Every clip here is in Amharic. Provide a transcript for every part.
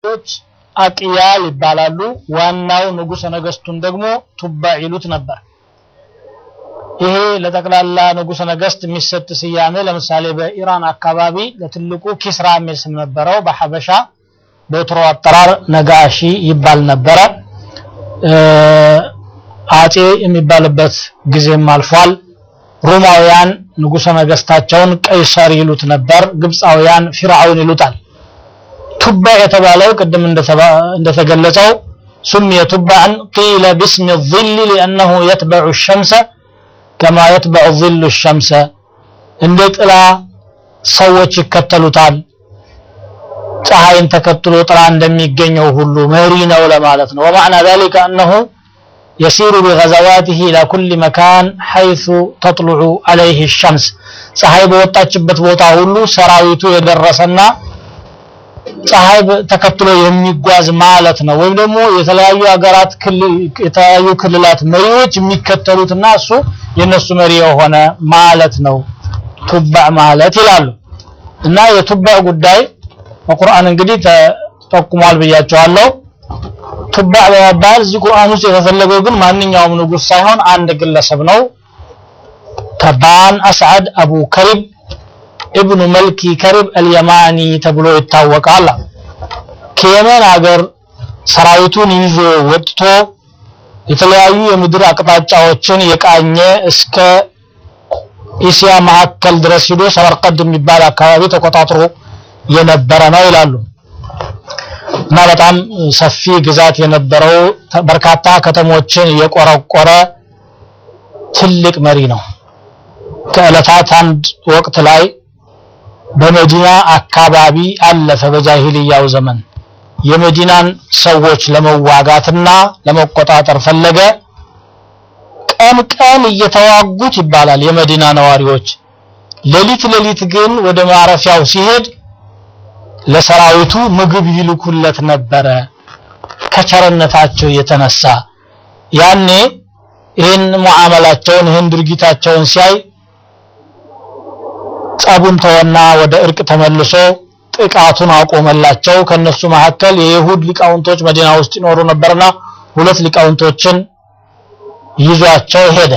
ች አቅያል ይባላሉ። ዋናው ንጉሠ ነገስቱን ደግሞ ቱባ ይሉት ነበር። ይሄ ለጠቅላላ ንጉሠ ነገስት የሚሰጥ ስያሜ ለምሳሌ በኢራን አካባቢ ለትልቁ ኪስራ የሚል ስም ነበረው። በሐበሻ በወትሮ አጠራር ነጋሺ ይባል ነበረ። አጼ የሚባልበት ጊዜም አልፏል። ሮማውያን ንጉሠ ነገስታቸውን ቀይሰር ይሉት ነበር። ግብፃውያን ፊርዓውን ይሉታል። ቱባ የተባለው ቅድም እንደተገለጸው ሱሚየ ቱባዕን ቂለ ብስም ظል ሊአነሁ የትበዑ ሸምሰ ከማ የትበዑ ظሉ ሸምሰ እንደ ጥላ ሰዎች ይከተሉታል። ፀሐይን ተከትሎ ጥላ እንደሚገኘው ሁሉ መሪ ነው ለማለት ነው። ወማዕና ذلك أنه يسير بغزواته إلى كل مكان حيث تطلع عليه الشمس ፀሐይ በወጣችበት ቦታ ሁሉ ሰራዊቱ የደረሰና ፀሐይ ተከትሎ የሚጓዝ ማለት ነው። ወይም ደግሞ የተለያዩ ሀገራት የተለያዩ ክልላት መሪዎች የሚከተሉትና እሱ የነሱ መሪ የሆነ ማለት ነው ቱባዕ ማለት ይላሉ። እና የቱባዕ ጉዳይ በቁርአን እንግዲህ ተጠቁሟል ብያቸዋለሁ። ቱባዕ በመባል እዚህ ቁርአን ውስጥ የተፈለገው ግን ማንኛውም ንጉስ ሳይሆን አንድ ግለሰብ ነው። ተባን አስዓድ አቡ ከሪብ ኢብኑ መልኪ ከሪብ አልየማኒ ተብሎ ይታወቃል። ከየመን ሀገር ሰራዊቱን ይዞ ወጥቶ የተለያዩ የምድር አቅጣጫዎችን የቃኘ እስከ እስያ መካከል ድረስ ሂዶ ሰመርቀድ የሚባል አካባቢ ተቆጣጥሮ የነበረ ነው ይላሉ። እና በጣም ሰፊ ግዛት የነበረው በርካታ ከተሞችን የቆረቆረ ትልቅ መሪ ነው። ከዕለታት አንድ ወቅት ላይ በመዲና አካባቢ አለፈ። በጃሂልያው ዘመን የመዲናን ሰዎች ለመዋጋትና ለመቆጣጠር ፈለገ። ቀን ቀን እየተዋጉት ይባላል የመዲና ነዋሪዎች። ሌሊት ሌሊት ግን ወደ ማረፊያው ሲሄድ ለሰራዊቱ ምግብ ይልኩለት ነበረ ከቸርነታቸው የተነሳ። ያኔ ይህን ሙዓመላቸውን ይህን ድርጊታቸውን ሲያይ ጸቡን ተወና ወደ እርቅ ተመልሶ ጥቃቱን አቆመላቸው። ከነሱ መካከል የይሁድ ሊቃውንቶች መዲና ውስጥ ይኖሩ ነበርና ሁለት ሊቃውንቶችን ይዟቸው ሄደ።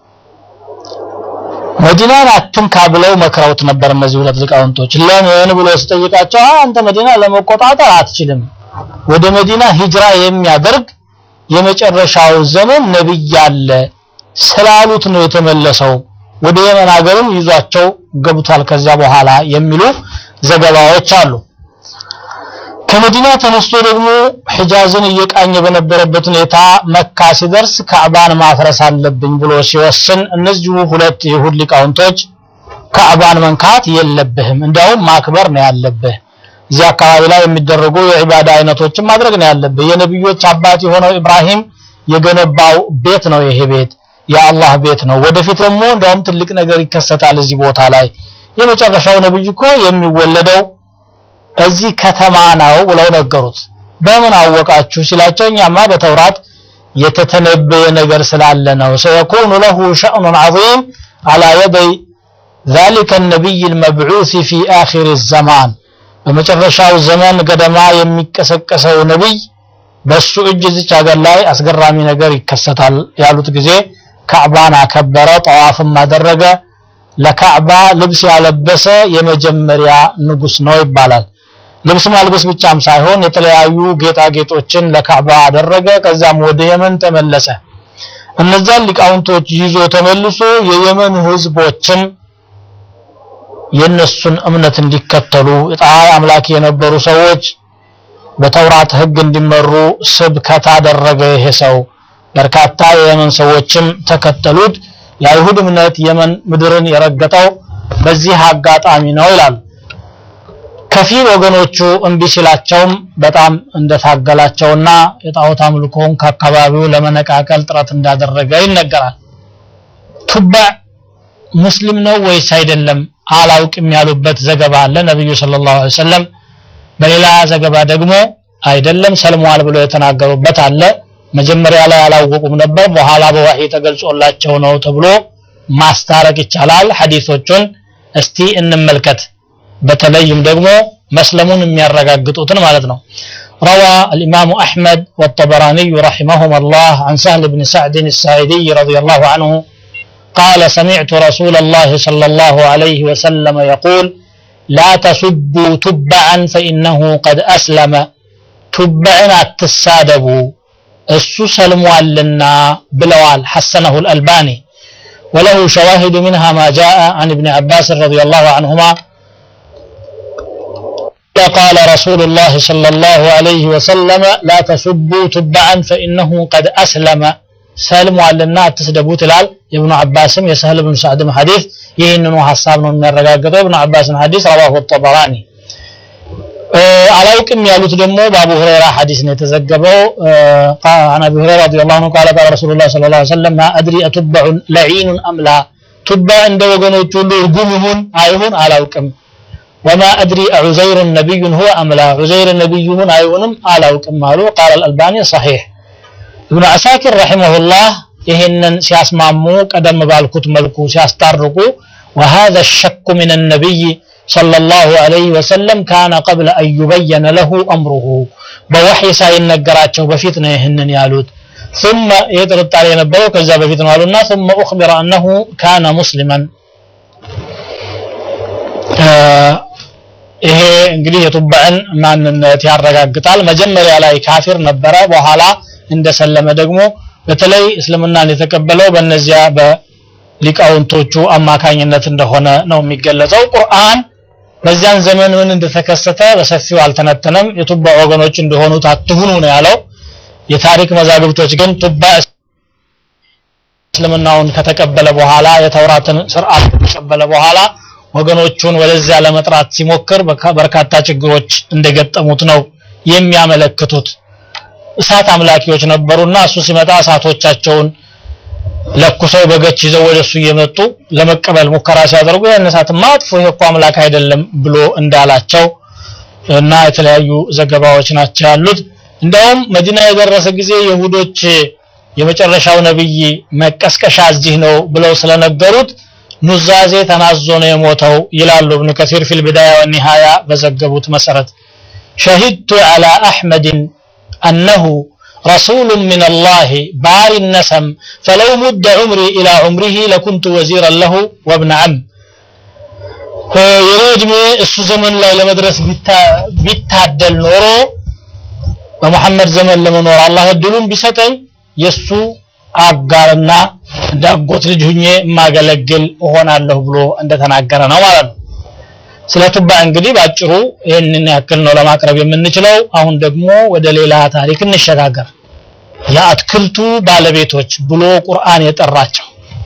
መዲናን አትንካ ብለው መክረውት ነበር እነዚህ ሁለት ሊቃውንቶች። ለምን ብሎ ሲጠይቃቸው አንተ መዲና ለመቆጣጠር አትችልም፣ ወደ መዲና ሂጅራ የሚያደርግ የመጨረሻው ዘመን ነብይ አለ ስላሉት ነው የተመለሰው። ወደ የመን ሀገርም ይዟቸው ገብቷል ከዚያ በኋላ የሚሉ ዘገባዎች አሉ። ከመዲና ተነስቶ ደግሞ ሒጃዝን እየቃኘ በነበረበት ሁኔታ መካ ሲደርስ ካዕባን ማፍረስ አለብኝ ብሎ ሲወስን እነዚሁ ሁለት የይሁድ ሊቃውንቶች ካዕባን መንካት የለብህም እንዲያውም ማክበር ነው ያለብህ እዚህ አካባቢ ላይ የሚደረጉ የዒባዳ አይነቶችን ማድረግ ነው ያለብህ የነቢዮች አባት የሆነው ኢብራሂም የገነባው ቤት ነው ይሄ ቤት የአላህ ቤት ነው ወደፊት ደግሞ እንዲያውም ትልቅ ነገር ይከሰታል እዚህ ቦታ ላይ የመጨረሻው ነብይ እኮ የሚወለደው እዚህ ከተማ ነው ብለው ነገሩት። በምን አወቃችሁ ሲላቸው እኛማ በተውራት የተተነበየ ነገር ስላለ ነው። ሰየኩኑ ለሁ ሸእኑን ዐዚም አላ የደይ ذلك النبي المبعوث في آخر الزمان በመጨረሻው ዘመን ገደማ የሚቀሰቀሰው ነብይ በሱ እጅ እዚች ሀገር ላይ አስገራሚ ነገር ይከሰታል ያሉት ጊዜ ካዕባን አከበረ፣ ጠዋፍም አደረገ። ለካዕባ ልብስ ያለበሰ የመጀመሪያ ንጉስ ነው ይባላል። ልብስ ማልበስ ብቻም ሳይሆን የተለያዩ ጌጣጌጦችን ለካዕባ አደረገ። ከዛም ወደ የመን ተመለሰ። እነዛን ሊቃውንቶች ይዞ ተመልሶ የየመን ህዝቦችን የነሱን እምነት እንዲከተሉ የፀሐይ አምላክ የነበሩ ሰዎች በተውራት ህግ እንዲመሩ ስብከት አደረገ። ይሄ ሰው በርካታ የየመን ሰዎችም ተከተሉት። የአይሁድ እምነት የመን ምድርን የረገጠው በዚህ አጋጣሚ ነው ይላሉ። ከፊል ወገኖቹ እምቢ ሲላቸውም በጣም እንደታገላቸውና የጣዖት አምልኮውን ከአካባቢው ለመነቃቀል ጥረት እንዳደረገ ይነገራል። ቱባዕ ሙስሊም ነው ወይስ አይደለም አላውቅም ያሉበት ዘገባ አለ ነብዩ ሰለላሁ ዐለይሂ ወሰለም። በሌላ ዘገባ ደግሞ አይደለም ሰልሟል ብሎ የተናገሩበት አለ። መጀመሪያ ላይ አላወቁም ነበር፣ በኋላ በዋህይ ተገልጾላቸው ነው ተብሎ ማስታረቅ ይቻላል። ሐዲሶቹን እስቲ እንመልከት። በተለይም ደግሞ መስለሙን የሚያረጋግጡትን ማለት ነው። روى الإمام أحمد والطبراني رحمهما الله عن سهل بن سعد الساعدي رضي الله عنه قال سمعت رسول الله صلى الله عليه وسلم يقول لا تسبوا تبعا فإنه قد أسلم تبعا التسادبوا እሱ ሰልሟልና ብለዋል حسنه الألباني وله شواهد منها ما جاء عن ابن عباس رضي الله عنهما قال رسول الله صلى الله عليه وسلم لا تسبوا تبعا فإنه قد أسلم ሰልሟልና አትስደቡ ትላል የብኑ አባስም የሰህል ብን ሳዕድም ሐዲስ ይህንኑ ሐሳብ ነው የሚያረጋግጠው የብኑ አባስን ሐዲስ ረዋሁ ጠበራኒ አላውቅም ያሉት ደግሞ በአቡ ሁረይራ ሐዲስ ነው የተዘገበው عن ابي هريره رضي الله عنه قال قال رسول الله صلى الله عليه وسلم ما ادري اتبع لعين ام لا تبع እንደ ወገኖች ሁሉ እርጉም ይሁን አይሁን አላውቅም وما ادري عزير نبي هو ام لا عزير نبي ይሁን አይሁንም አላውቅም አሉ قال الالباني صحيح ابن عساكر رحمه الله ይህንን ሲያስማሙ ቀደም ባልኩት መልኩ ሲያስታርቁ وهذا الشك من النبي صلى الله عليه وسلم كان قبل أن يبين له أمره بوحي ሳይነገራቸው በፊት ነው ይህንን ያሉት ثم የጥርጣሬ የነበረው ከዛ በፊት ነው አሉና ثم أخبر أنه كان مسلما ይሄ እንግዲህ የቱባዕን ማንነት ያረጋግጣል መጀመሪያ ላይ ካፊር ነበረ በኋላ እንደሰለመ ደግሞ በተለይ እስልምናን የተቀበለው በእነዚያ በሊቃውንቶቹ አማካኝነት እንደሆነ ነው የሚገለጸው ቁርአን በዚያን ዘመን ምን እንደተከሰተ በሰፊው አልተነተነም የቱባ ወገኖች እንደሆኑት አትሁኑ ነው ያለው የታሪክ መዛግብቶች ግን ቱባ እስልምናውን ከተቀበለ በኋላ የተውራትን ስርዓት ከተቀበለ በኋላ ወገኖቹን ወደዚያ ለመጥራት ሲሞክር በርካታ ችግሮች እንደገጠሙት ነው የሚያመለክቱት እሳት አምላኪዎች ነበሩና እሱ ሲመጣ እሳቶቻቸውን ለኩሰው በገች ይዘው ወደሱ እየመጡ ለመቀበል ሙከራ ሲያደርጉ ያን እሳትማ አጥፎ ይሄ እኮ አምላክ አይደለም ብሎ እንዳላቸው እና የተለያዩ ዘገባዎች ናቸው ያሉት እንደውም መዲና የደረሰ ጊዜ የሁዶች የመጨረሻው ነብይ መቀስቀሻ እዚህ ነው ብለው ስለነገሩት ኑዛዜ ተናዞ ነው የሞተው ይላሉ ابن كثير في البداية والنهاية በዘገቡት መሰረት شهدت على أحمد أنه رسول من الله بار النسم فلو مد عمري إلى عمره لكنت وزيرا له وابن عم የኔ እድሜ እሱ ዘመን ላይ ለመድረስ ቢታደል ኖሮ በመሐመድ ዘመን ለመኖር አላህ እድሉን ቢሰጠኝ የሱ አጋርና እንዳጎት ልጅ ሁኜ የማገለግል እሆናለሁ ብሎ እንደተናገረ ነው ማለት ነው ስለ ቱባ እንግዲህ ባጭሩ ይህንን ያክል ነው ለማቅረብ የምንችለው አሁን ደግሞ ወደ ሌላ ታሪክ እንሸጋገር የአትክልቱ ባለቤቶች ብሎ ቁርአን የጠራቸው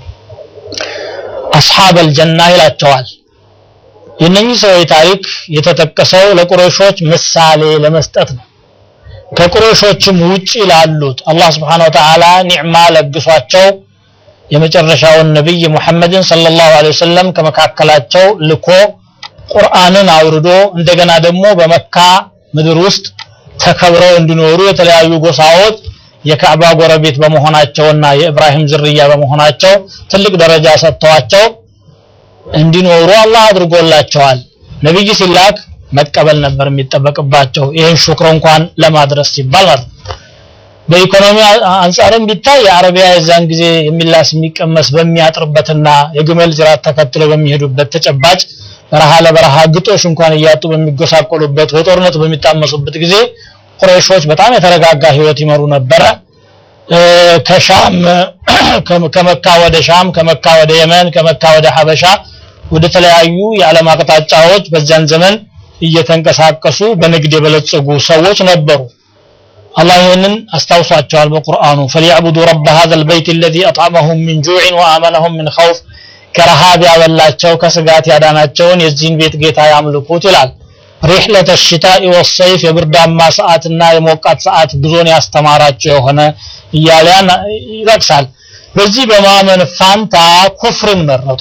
አስሓብ አልጀና ይላቸዋል የነኚህ ሰዎች ታሪክ የተጠቀሰው ለቁረሾች ምሳሌ ለመስጠት ነው ከቁረሾችም ውጪ ላሉት አላህ Subhanahu Wa Ta'ala ኒዕማ ለግሷቸው የመጨረሻውን ነብይ ሙሐመድን ሰለላሁ ዐለይሂ ወሰለም ከመካከላቸው ልኮ ቁርአንን አውርዶ እንደገና ደግሞ በመካ ምድር ውስጥ ተከብረው እንዲኖሩ የተለያዩ ጎሳዎች የካዕባ ጎረቤት በመሆናቸውና የኢብራሂም ዝርያ በመሆናቸው ትልቅ ደረጃ ሰጥተዋቸው እንዲኖሩ አላህ አድርጎላቸዋል ነብይ ሲላክ መቀበል ነበር የሚጠበቅባቸው ይህን ሹክር እንኳን ለማድረስ ሲባል ማለት በኢኮኖሚ አንጻርም ቢታይ የአረቢያ የዛን ጊዜ የሚላስ የሚቀመስ በሚያጥርበትና የግመል ጅራት ተከትለው በሚሄዱበት ተጨባጭ በረሃ ለበረሃ ግጦሽ እንኳን እያጡ በሚጎሳቆሉበት በጦርነት በሚታመሱበት ጊዜ ቁረይሾች በጣም የተረጋጋ ህይወት ይመሩ ነበረ ከሻም ከመካ ወደ ሻም ከመካ ወደ የመን ከመካ ወደ ሀበሻ ወደ ተለያዩ የዓለም አቅጣጫዎች በዚያን ዘመን እየተንቀሳቀሱ በንግድ የበለጸጉ ሰዎች ነበሩ አላህ ይህንን አስታውሷቸዋል በቁርአኑ فليعبدوا رب هذا البيت الذي أطعمهم من جوع وآمنهم من خوف ከረሃብ ያበላቸው ከስጋት ያዳናቸውን የዚህን ቤት ጌታ ያምልኩት ይላል ሪሕለተ ሽታኢ ወሰይፍ የብርዳማ ሰዓትና የሞቃት ሰዓት ጉዞን ያስተማራቸው የሆነ እያሊያን ይጠቅሳል በዚህ በማመን ፋንታ ኩፍርን መረጡ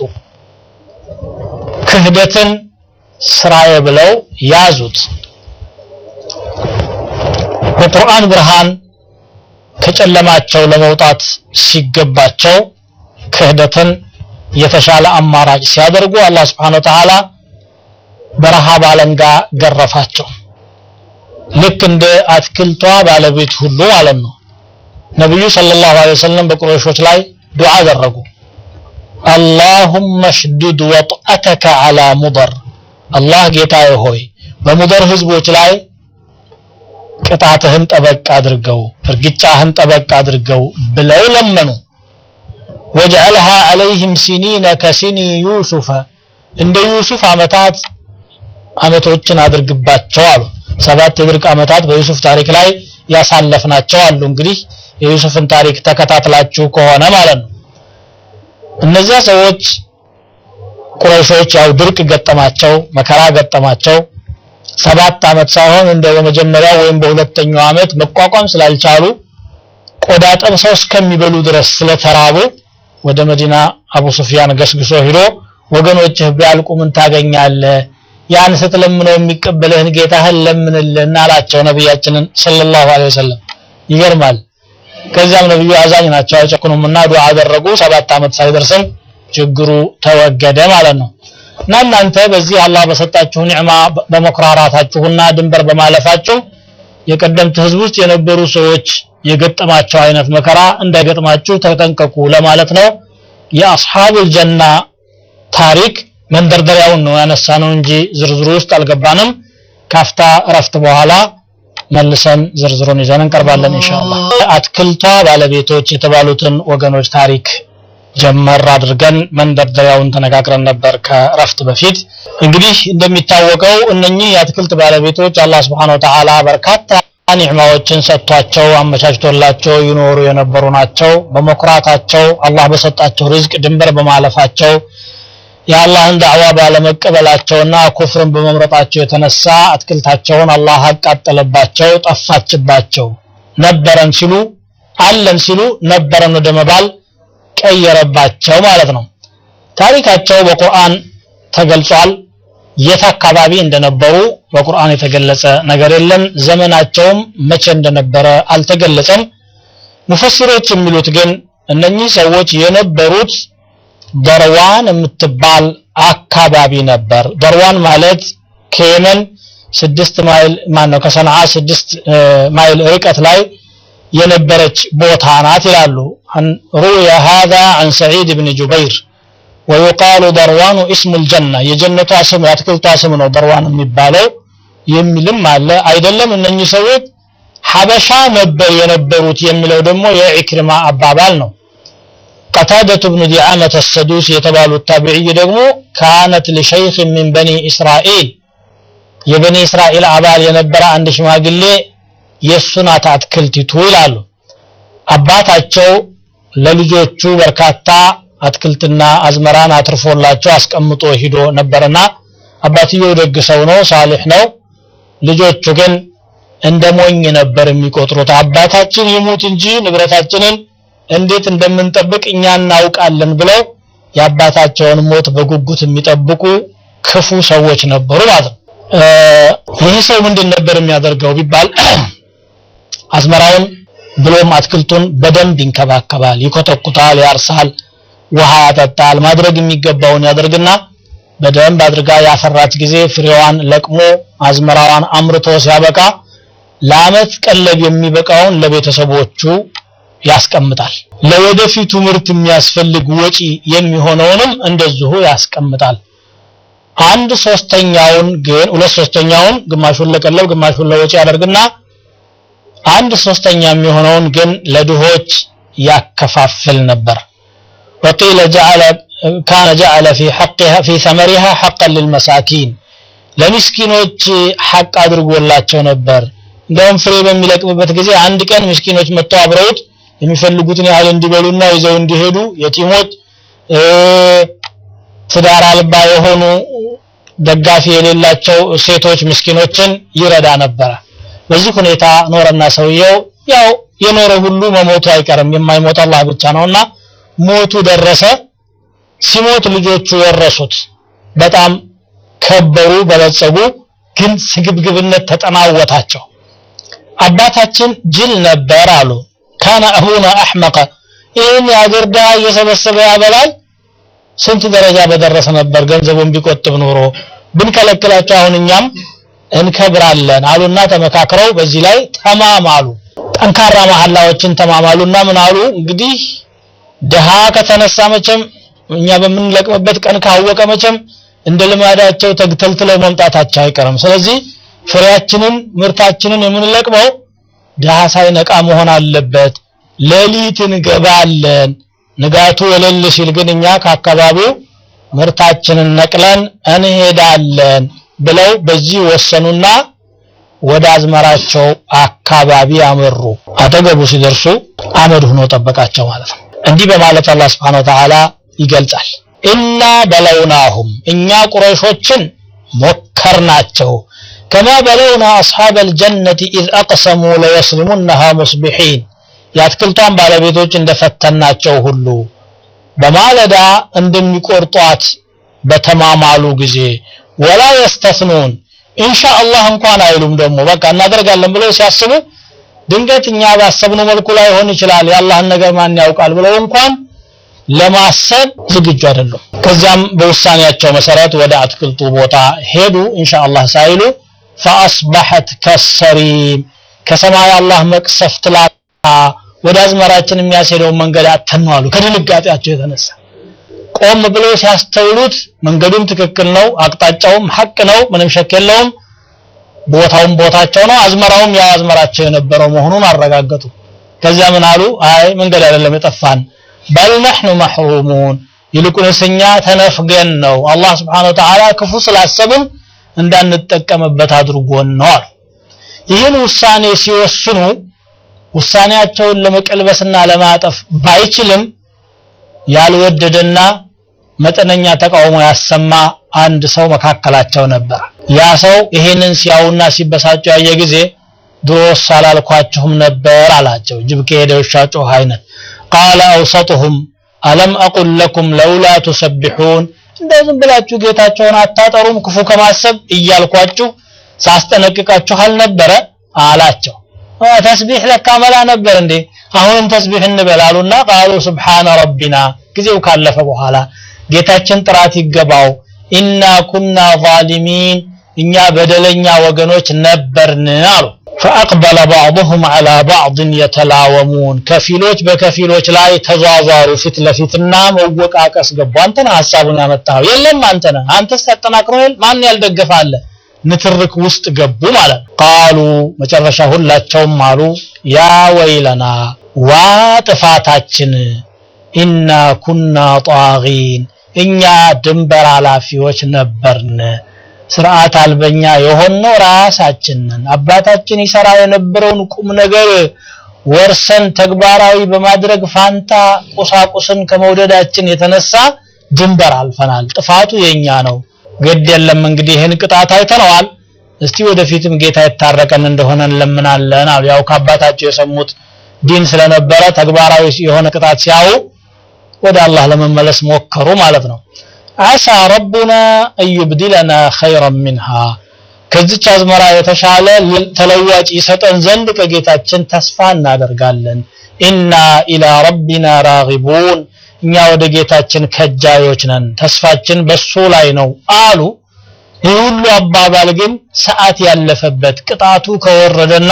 ክህደትን ስራዬ ብለው ያዙት በቁርአን ብርሃን ከጨለማቸው ለመውጣት ሲገባቸው ክህደትን የተሻለ አማራጭ ሲያደርጉ አላህ Subhanahu Wa Ta'ala በረሃብ አለንጋ ገረፋቸው ልክ እንደ አትክልቷ ባለቤት ሁሉ ማለት ነው። ነብዩ ሰለላሁ ዐለይሂ ወሰለም በቁረይሾች ላይ ዱዓ አደረጉ። አላሁመ ሽዱድ ወጥአተከ ዐላ ሙደር፣ አላህ ጌታዬ ሆይ በሙደር ህዝቦች ላይ ቅጣትህን ጠበቅ አድርገው፣ እርግጫህን ጠበቅ አድርገው ብለው ለመኑ። ወጅዐልሃ ዐለይህም ሲኒነ ከሲኒ ዩሱፈ እንደ ዩሱፍ ዓመታት ዓመቶችን አድርግባቸው አሉ። ሰባት የድርቅ ዓመታት በዩሱፍ ታሪክ ላይ ያሳለፍናቸው አሉ። እንግዲህ የዩሱፍን ታሪክ ተከታትላችሁ ከሆነ ማለት ነው። እነዚያ ሰዎች ቁረይሾች ያው ድርቅ ገጠማቸው፣ መከራ ገጠማቸው። ሰባት ዓመት ሳይሆን እንደ በመጀመሪያው ወይም በሁለተኛው ዓመት መቋቋም ስላልቻሉ ቆዳ ጠብሰው እስከሚበሉ ድረስ ስለተራቡ ወደ መዲና አቡ ሱፊያን ገስግሶ ሂዶ ወገኖችህ ቢያልቁ ምን ታገኛለህ? ያን ስትለምነው የሚቀበልህን ጌታህን ለምንልን አላቸው ነቢያችንን ሰለላሁ ዐለይሂ ወሰለም። ይገርማል። ከዚያም ነብዩ አዛኝ ናቸው አይጨክኑምና ዱዓ አደረጉ። ሰባት ዓመት ሳይደርስም ችግሩ ተወገደ ማለት ነው። እና እናንተ በዚህ አላህ በሰጣችሁ ኒዕማ በመኩራራታችሁና ድንበር በማለፋችሁ የቀደምት ህዝብ ውስጥ የነበሩ ሰዎች የገጠማቸው አይነት መከራ እንዳይገጥማችሁ ተጠንቀቁ ለማለት ነው። የአስሐቡል ጀና ታሪክ መንደርደሪያውን ነው ያነሳ ነው እንጂ ዝርዝሩ ውስጥ አልገባንም። ካፍታ እረፍት በኋላ መልሰን ዝርዝሩን ይዘን እንቀርባለን ኢንሻአላህ። አትክልቷ ባለቤቶች የተባሉትን ወገኖች ታሪክ ጀመር አድርገን መንደርደሪያውን ተነጋግረን ነበር ከእረፍት በፊት። እንግዲህ እንደሚታወቀው እነኚህ የአትክልት ባለቤቶች አላህ Subhanahu Wa Ta'ala በርካታ ኒዕማዎችን ሰጥቷቸው አመቻችቶላቸው ይኖሩ የነበሩ ናቸው። በመኩራታቸው አላህ በሰጣቸው ርዝቅ ድንበር በማለፋቸው የአላህን ዳዕዋ ባለመቀበላቸውና ኩፍርን በመምረጣቸው የተነሳ አትክልታቸውን አላህ አቃጠለባቸው፣ ጠፋችባቸው። ነበረን ሲሉ አለን ሲሉ ነበረን ወደ መባል ቀየረባቸው ማለት ነው። ታሪካቸው በቁርአን ተገልጿል። የት አካባቢ እንደነበሩ በቁርአን የተገለጸ ነገር የለም። ዘመናቸውም መቼ እንደነበረ አልተገለጸም። ሙፈሲሮች የሚሉት ግን እነኚህ ሰዎች የነበሩት ደርዋን የምትባል አካባቢ ነበር። ደርዋን ማለት ከየመን ስድስት ማይል ማን ነው ከሰንዓ ስድስት ማይል ርቀት ላይ የነበረች ቦታ ናት ይላሉ። ሩያ هذا عن سعيد بن جبير ويقال دروان اسم الجنة የጀነቷ ስም የአትክልቷ ስም ነው ደርዋን የሚባለው የሚልም አለ። አይደለም እነኚህ ሰዎች ሐበሻ ነበር የነበሩት የሚለው ደግሞ የኢክሪማ አባባል ነው። ቀታደቱ ብኑ ዲዓመት አሰዱስ የተባሉት ታቢዕይ ደግሞ ካነት ሊሸይኽ ሚን በኒ እስራኤል የበኒ እስራኤል አባል የነበረ አንድ ሽማግሌ የእሱ ናት አትክልቲቱ ይላሉ። አባታቸው ለልጆቹ በርካታ አትክልትና አዝመራን አትርፎላቸው አስቀምጦ ሂዶ ነበርና አባትየው ደግ ሰው ነው፣ ሳሊሕ ነው። ልጆቹ ግን እንደ ሞኝ ነበር የሚቆጥሩት። አባታችን ይሙት እንጂ ንብረታችንን እንዴት እንደምንጠብቅ እኛ እናውቃለን ብለው የአባታቸውን ሞት በጉጉት የሚጠብቁ ክፉ ሰዎች ነበሩ ማለት ነው። ይህ ሰው ምንድን ነበር የሚያደርገው ቢባል አዝመራውን ብሎም አትክልቱን በደንብ ይንከባከባል፣ ይኮተኩታል፣ ያርሳል፣ ውሃ ያጠጣል፣ ማድረግ የሚገባውን ያደርግና በደንብ አድርጋ ያፈራች ጊዜ ፍሬዋን ለቅሞ አዝመራዋን አምርቶ ሲያበቃ ለአመት ቀለብ የሚበቃውን ለቤተሰቦቹ ያስቀምጣል። ለወደፊቱ ምርት የሚያስፈልግ ወጪ የሚሆነውንም እንደዚሁ ያስቀምጣል። አንድ ሶስተኛውን ግን ሁለት ሶስተኛውን ግማሹን ለቀለብ ግማሹን ለወጪ ያደርግና አንድ ሶስተኛ የሚሆነውን ግን ለድሆች ያከፋፍል ነበር። ወቂለ ጀዐለ ካነ ጀዐለ ፊ ሐቅሃ ፊ ثمرها حقا للمساكين ለምስኪኖች ሐቅ አድርጎላቸው ነበር። እንደውም ፍሬ በሚለቅምበት ጊዜ አንድ ቀን ምስኪኖች መጥተው አብረውት የሚፈልጉትን ያህል እንዲበሉና ይዘው እንዲሄዱ የቲሞች ትዳር አልባ የሆኑ ደጋፊ የሌላቸው ሴቶች ምስኪኖችን ይረዳ ነበረ። በዚህ ሁኔታ ኖረና ሰውየው ያው የኖረ ሁሉ መሞቱ አይቀርም የማይሞት አላህ ብቻ ነውና ሞቱ ደረሰ። ሲሞት ልጆቹ ወረሱት። በጣም ከበሩ፣ በለጸጉ። ግን ስግብግብነት ተጠናወታቸው። አባታችን ጅል ነበር አሉ። ካነ አቡና አሕመቀ ይህን የአገር ድሃ እየሰበሰበ ያበላል። ስንት ደረጃ በደረሰ ነበር ገንዘቡን ቢቆጥብ ኖሮ ብንከለክላቸው አሁን እኛም እንከብራለን አሉና ተመካክረው በዚህ ላይ ተማማሉ። ጠንካራ መሐላዎችን ተማማሉና ምን አሉ እንግዲህ ድሃ ከተነሳ መቼም እኛ በምንለቅምበት ቀን ካወቀ መቼም እንደ ልማዳቸው ተግተልትለው መምጣታቸው አይቀርም። ስለዚህ ፍሬያችንን ምርታችንን የምንለቅመው ድሃ ሳይነቃ መሆን አለበት። ሌሊት እንገባለን። ንጋቱ ወለል ሲል ግን እኛ ከአካባቢው ምርታችንን ነቅለን እንሄዳለን ብለው በዚህ ወሰኑና ወደ አዝመራቸው አካባቢ አመሩ። አጠገቡ ሲደርሱ አመድ ሆኖ ጠበቃቸው ማለት ነው። እንዲህ በማለት አላህ Subhanahu Wa Ta'ala ይገልጻል። ኢና በለውናሁም እኛ ቁረይሾችን ሞከርናቸው ከማ በለውና አስሐበ አልጀነቲ ኢዝ አቅሰሙ ለየስሊሙነሃ ሙስቢሒን የአትክልቷን ባለቤቶች እንደፈተናቸው ሁሉ በማለዳ እንደሚቆርጧት በተማማሉ ጊዜ ወላ የስተስኑን ኢንሻአላህ እንኳን አይሉም። ደግሞ በቃ እናደርጋለን ብለው ሲያስቡ ድንገት እኛ ባሰብነው መልኩ ላይሆን ይችላል፣ የአላህን ነገር ማን ያውቃል ብለው እንኳን ለማሰብ ዝግጁ አይደሉም። ከዚያም በውሳኔያቸው መሰረት ወደ አትክልቱ ቦታ ሄዱ። ኢንሻአላህ ሳይሉ ፈአስበሐት ከሰሪም ከሰማይ አላህ መቅሰፍት ላካ ወደ አዝመራችን የሚያስሄደውን መንገድ አተኑ አሉ። ከድንጋጤያቸው የተነሳ ቆም ብለው ሲያስተውሉት መንገዱም ትክክል ነው፣ አቅጣጫውም ሐቅ ነው፣ ምንም ሸክ የለውም። ቦታውም ቦታቸው ነው፣ አዝመራውም ያው አዝመራቸው የነበረው መሆኑን አረጋገጡ። ከዚያ ምን አሉ? አይ መንገድ አይደለም የጠፋን በል ነሕኑ መሕሩሙን ይልቁንስ እኛ ተነፍገን ነው አላህ ስብሓነሁ ወተዓላ ክፉ ስላሰብን እንዳንጠቀምበት አድርጎን ነው አሉ። ይህን ውሳኔ ሲወስኑ ውሳኔያቸውን ለመቀልበስና ለማጠፍ ባይችልም ያልወደደና መጠነኛ ተቃውሞ ያሰማ አንድ ሰው መካከላቸው ነበር። ያ ሰው ይሄንን ሲያዩና ሲበሳጩ ያየ ጊዜ ድሮስ አላልኳችሁም ነበር አላቸው። ጅብ ከሄደ ውሻ ጮኸ አይነት ቃለ አውሰጡሁም አለም አቁል ለኩም ለውላ ቱሰቢሑን እንደው ዝም ብላችሁ ጌታቸውን አታጠሩም ክፉ ከማሰብ እያልኳችሁ ሳስጠነቅቃችሁ አልነበረ አላቸው። ተስቢሕ ለካ መላ ነበር እንዴ አሁንም ተስቢሕ እንበላሉና ቃሉ ሱብሓነ ረቢና ጊዜው ካለፈ በኋላ ጌታችን ጥራት ይገባው ኢና ኩና ዛሊሚን እኛ በደለኛ ወገኖች ነበርን አሉ። ፈአቅበለ ባዕضሁም ዐላ ባዕድን የተላወሙን ከፊሎች በከፊሎች ላይ ተዟዟሩ ፊት ለፊትና መወቃቀስ ገቡ። አንተ ነህ ሐሳቡን ያመጣኸው፣ የለም አንተ ነህ፣ አንተስ ያጠናክረው የለ ማን ያልደገፈ አለ። ንትርክ ውስጥ ገቡ ማለት ነው። ቃሉ መጨረሻ ሁላቸውም አሉ ያ ወይለና ዋ ጥፋታችን ኢና ኩና ጣጊን እኛ ድንበር ኃላፊዎች ነበርን። ስርዓት አልበኛ የሆነው ራሳችንን አባታችን ይሰራ የነበረውን ቁም ነገር ወርሰን ተግባራዊ በማድረግ ፋንታ ቁሳቁስን ከመውደዳችን የተነሳ ድንበር አልፈናል። ጥፋቱ የኛ ነው። ግድ የለም እንግዲህ ይህን ቅጣት አይተነዋል። እስቲ ወደፊትም ጌታ የታረቀን እንደሆነ እንለምናለን አሉ። ያው ከአባታቸው የሰሙት ዲን ስለነበረ ተግባራዊ የሆነ ቅጣት ሲያዩ ወደ አላህ ለመመለስ ሞከሩ ማለት ነው። አሳ ረቡና አዩብዲለና ኸይረን ሚንሃ ከዚች አዝመራ የተሻለ ተለዋጭ ይሰጠን ዘንድ ከጌታችን ተስፋ እናደርጋለን። ኢና ኢላ ረቢና ራጊቡን እኛ ወደ ጌታችን ከጃዮች ነን፣ ተስፋችን በሱ ላይ ነው አሉ። ይህ ሁሉ አባባል ግን ሰዓት ያለፈበት ቅጣቱ ከወረደና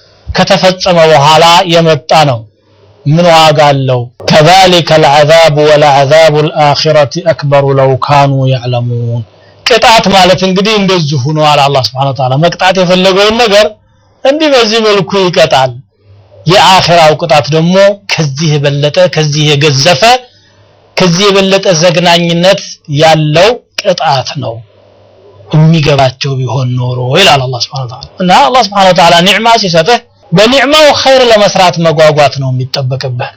ከተፈጸመ በኋላ የመጣ ነው። ምን ዋጋ አለው? ከዛሊከ አልዐዛቡ ወለዐዛቡ አልአኺረቲ አክበሩ ለው ካኑ ያዕለሙን። ቅጣት ማለት እንግዲህ እንደዚሁ ነው አለ አላህ ሱብሓነሁ ወተዓላ። መቅጣት የፈለገውን ነገር እንዲህ በዚህ መልኩ ይቀጣል። የአኺራው ቅጣት ደግሞ ከዚህ የበለጠ ከዚህ የገዘፈ ከዚህ የበለጠ ዘግናኝነት ያለው ቅጣት ነው። የሚገባቸው ቢሆን ኖሮ ይላል አላህ ሱብሓነሁ ወተዓላ። እና አላህ ሱብሓነሁ ወተዓላ ኒዕማ ሲሰጥህ በኒዕማው ኸይር ለመስራት መጓጓት ነው የሚጠበቅብህ።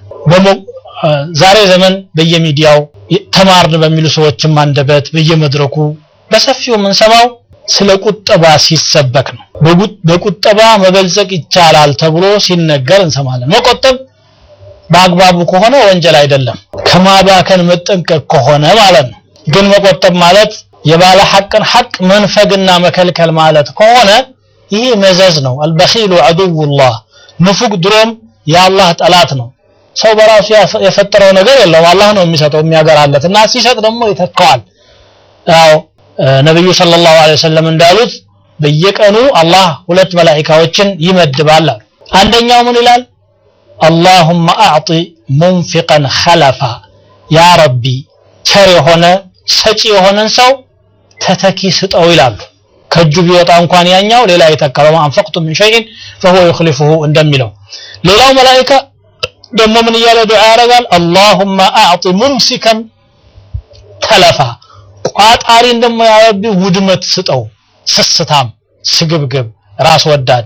ዛሬ ዘመን በየሚዲያው ተማርን በሚሉ ሰዎችም አንደበት በየመድረኩ በሰፊው የምንሰማው ስለ ቁጠባ ሲሰበክ ነው። በቁጠባ መበልጸግ ይቻላል ተብሎ ሲነገር እንሰማለን። መቆጠብ በአግባቡ ከሆነ ወንጀል አይደለም፣ ከማባከን መጠንቀቅ ከሆነ ማለት ነው። ግን መቆጠብ ማለት የባለ ሐቅን ሐቅ መንፈግና መከልከል ማለት ከሆነ ይሄ መዘዝ ነው። አልበኺሉ ዐዱውላህ ንፉግ ድሮም የአላህ ጠላት ነው። ሰው በራሱ የፈጠረው ነገር የለውም። አላህ ነው የሚሰጠው የሚያገራለት እና ሲሰጥ ደግሞ ይተካዋል። ያው ነብዩ ሰለላሁ ዐለይሂ ወሰለም እንዳሉት በየቀኑ አላህ ሁለት መላኢካዎችን ይመድባል አሉ። አንደኛው ምን ይላል? አላሁመ አዕጢ ሙንፊቀን ኸለፋ ያ ረቢ ቸር የሆነ ሰጪ የሆነን ሰው ተተኪ ስጠው ይላሉ። ከእጁ ቢወጣ እንኳን ያኛው ሌላ የተካለው አንፈቅቱ ምን ሸይን فهو يخلفه እንደሚለው ሌላው መላኢካ ደግሞ ምን እያለ ዱዓ ያደርጋል? አላሁመ አዕጢ ሙምሲከን ተለፋ ቋጣሪን ደግሞ ያ ረቢ ውድመት ስጠው። ስስታም፣ ስግብግብ፣ ራስ ወዳድ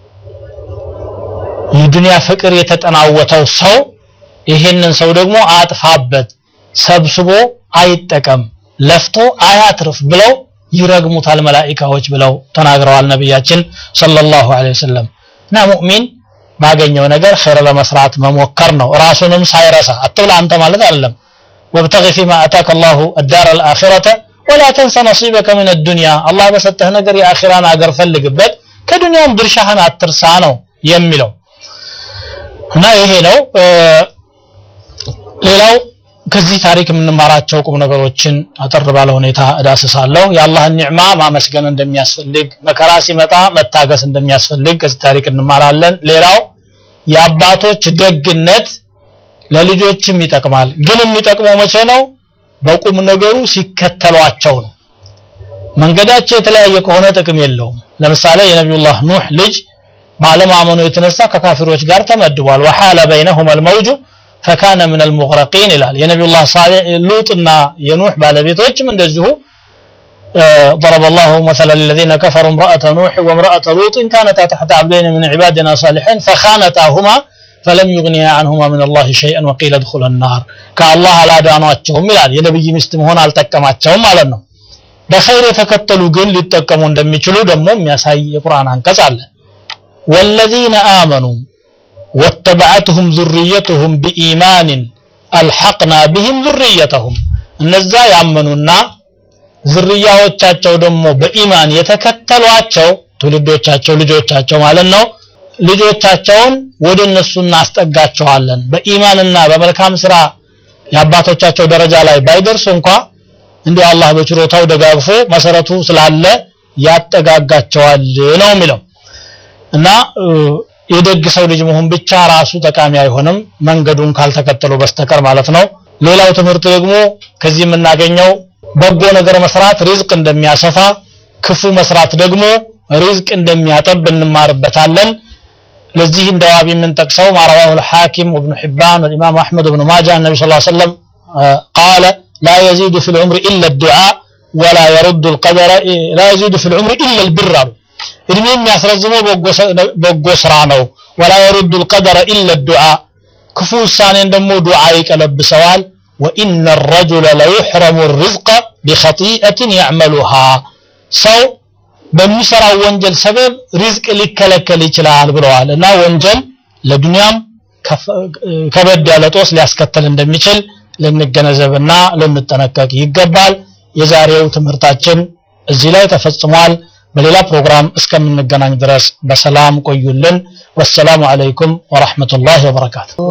የዱንያ ፍቅር የተጠናወተው ሰው ይሄንን ሰው ደግሞ አጥፋበት፣ ሰብስቦ አይጠቀም፣ ለፍቶ አያትርፍ ብለው ይረግሙታል መላኢካዎች ብለው ተናግረዋል ነቢያችን ሰለላሁ ዐለይሂ ወሰለም። እና ሙእሚን ባገኘው ነገር ኸይር ለመስራት መሞከር ነው፣ ራሱንም ሳይረሳ አትብላ አንተ ማለት አይደለም። ወብተጊ ፊማ አታከ አላሁ አዳር አልአኺረተ ወላ ተንሰ ነሲበከ ሚነ ዱንያ አላህ በሰጠህ ነገር የአኺራን አገር ፈልግበት፣ ከዱንያም ድርሻህን አትርሳ ነው የሚለው እና ይሄ ነው። ሌላው ከዚህ ታሪክ የምንማራቸው ቁም ነገሮችን አጠር ባለ ሁኔታ እዳስሳለሁ። የአላህን ኒዕማ ማመስገን እንደሚያስፈልግ፣ መከራ ሲመጣ መታገስ እንደሚያስፈልግ ከዚህ ታሪክ እንማራለን። ሌላው የአባቶች ደግነት ለልጆችም ይጠቅማል። ግን የሚጠቅመው መቼ ነው? በቁም ነገሩ ሲከተሏቸው ነው። መንገዳቸው የተለያየ ከሆነ ጥቅም የለውም። ለምሳሌ የነቢዩላህ ኑህ ልጅ ባለማመኑ የተነሳ ከካፊሮች ጋር ተመድቧል። ወሐለ በይነሁም አልመውጁ ፈካነ ምን አልሙግረቂን ይላል። የነቢዩላህ ሳሌሕ ሉጥና የኑህ ባለቤቶችም እንደዚሁ ضرب الله مثلا للذين كفروا امرأة نوح وامرأة لوط كانتا تحت عبدين من عبادنا صالحين فخانتاهما فلم يغنيا عنهما من الله شيئا وقيل ادخلا النار كالله አላዳኗቸውም ይላል። የነብይ ሚስት መሆን አልጠቀማቸውም ማለት ነው። በኸይር የተከተሉ ግን ሊጠቀሙ እንደሚችሉ ደግሞ የሚያሳይ የቁርአን አንቀጽ አለ። ወለዚነ አመኑ ወተበዐትሁም ዙርየትሁም ቢኢማንን አልሐቅና ቢህም ዙርየተሁም እነዛ ያመኑና ዝርያዎቻቸው ደግሞ በኢማን የተከተሏቸው ትውልዶቻቸው ልጆቻቸው ማለት ነው ልጆቻቸውን ወደ እነሱ እናስጠጋቸዋለን በኢማንና በመልካም ስራ የአባቶቻቸው ደረጃ ላይ ባይደርሱ እንኳ እንዲሁ አላህ በችሮታው ደጋግፎ መሰረቱ ስላለ ያጠጋጋቸዋል ነው የሚለው እና የደግ ሰው ልጅ መሆን ብቻ ራሱ ጠቃሚ አይሆንም መንገዱን ካልተከተሉ በስተቀር ማለት ነው ሌላው ትምህርት ደግሞ ከዚህ የምናገኘው በጎ ነገር መስራት ሪዝቅ እንደሚያሰፋ ክፉ መስራት ደግሞ ሪዝቅ እንደሚያጠብ እንማርበታለን ለዚህ እንደ ዋቢ የምንጠቅሰው ማረዋሁ الحاكم وابن حبان والامام احمد بن ماجه النبي صلى الله عليه وسلم قال لا يزيد في العمر الا الدعاء ولا يرد القدر لا يزيد في العمر الا البر እድሜ የሚያስረዝመው በጎ ስራ ነው ولا يرد القدر الا الدعاء ክፉ ውሳኔን ደግሞ ዱዓ ይቀለብሰዋል وان الرجل ليحرم الرزق بخطيئه يعملها ሰው በሚሰራው ወንጀል ሰበብ ሪዝቅ ሊከለከል ይችላል ብለዋል እና ወንጀል ለዱንያም ከበድ ያለ ጦስ ሊያስከተል እንደሚችል ልንገነዘብና ልንጠነቀቅ ይገባል የዛሬው ትምህርታችን እዚህ ላይ ተፈጽሟል በሌላ ፕሮግራም እስከምንገናኝ ድረስ በሰላም ቆዩልን ወሰላሙ አለይኩም ወራህመቱላሂ ወበረካቱ